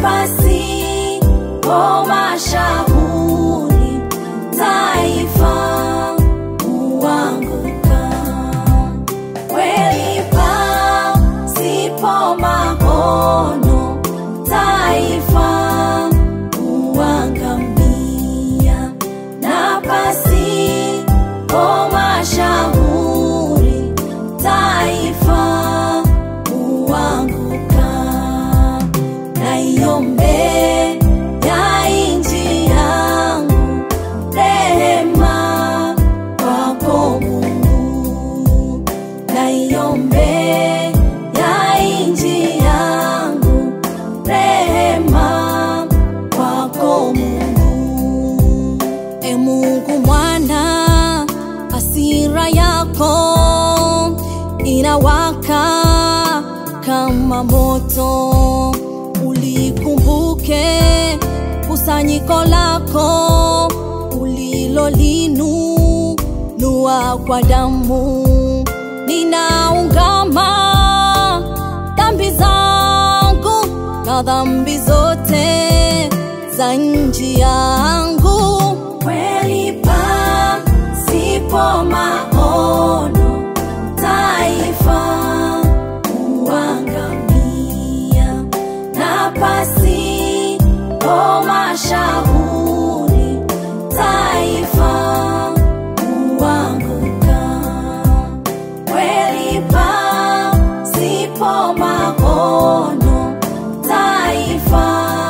pasipo mashauri taifa huanguka. Kweli pasipo maono taifa huangamia, na pasipo mashauri taifa huanguka. Naiombe ya inji yangu rehema kwako Mungu, naiombe ya inji yangu rehema kwako Mungu. E Mungu mwana, hasira yako inawaka kama moto, ulikumbuke kusanyiko lako ulilolinunua kwa damu. Ninaungama dhambi zangu na dhambi zote za nchi yangu. Kweli pasipo maono taifa huangamia, na pasipo mashauri taifa huanguka. Kweli pasipo maono taifa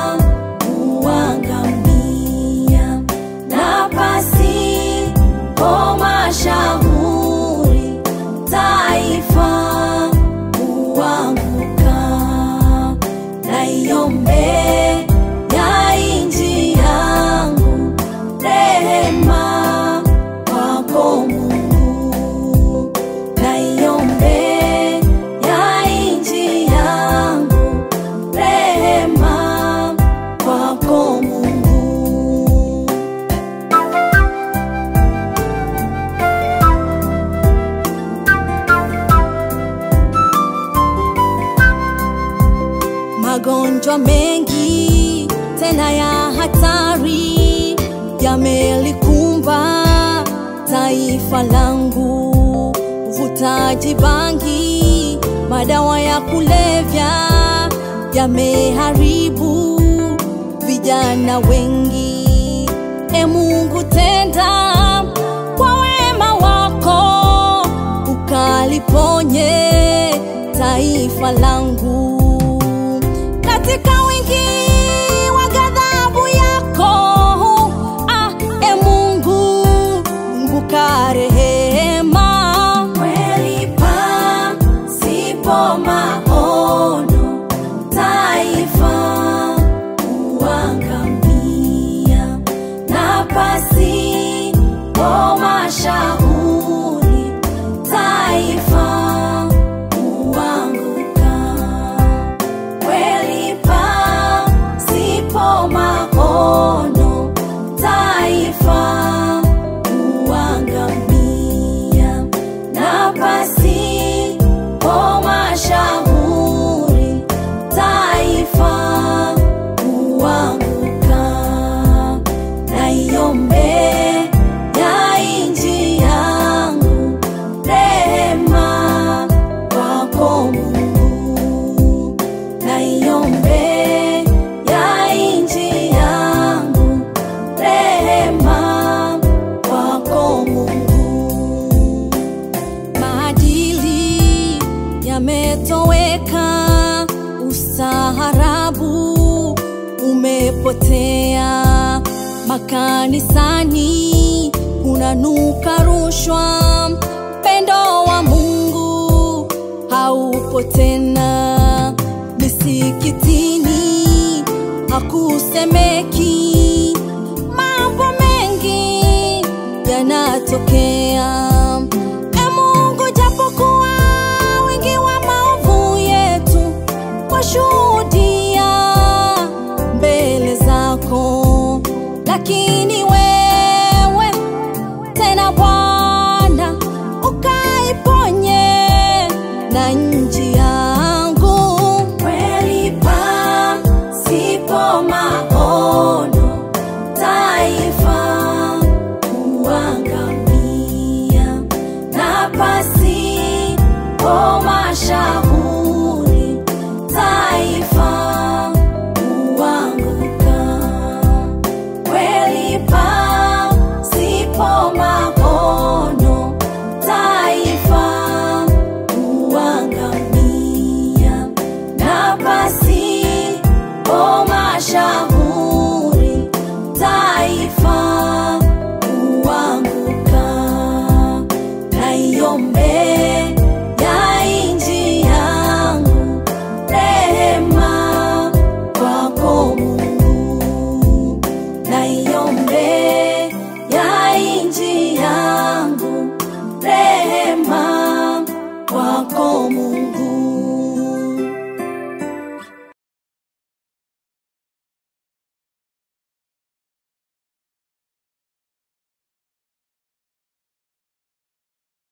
huangamia, na pasipo mashauri taifa huanguka. Naiombe ya inji yangu rehema kwako Mungu, naiombe ya inji yangu rehema kwako Mungu. Magonjwa mengi tena ya hatari yamelikumba taifa langu, uvutaji bangi, madawa ya kulevya yameharibu vijana wengi. E Mungu, tenda kwa wema wako ukaliponye taifa langu katika wingi wa ghadhabu yako. Ah, e Mungu, kumbuka rehema. Kweli pasipo maono taifa huangamia, na pasipo mashauri taifa huanguka. Kweli pasipo maono taifa huangamia, na pasipo mashauri taifa huanguka. Naiombe ya inji yangu rehema kwako Mungu, naiombe ya inji yangu rehema kwako Mungu. Maadili yametoweka, ustaharabu umepotea, makanisani kunanuka rushwa, pendo wa Mungu haupo tena, misikitini hakusemeki, mambo mengi yanatokea. E Mungu, japokuwa wingi wa maovu yetu washuhudia mbele zako, lakini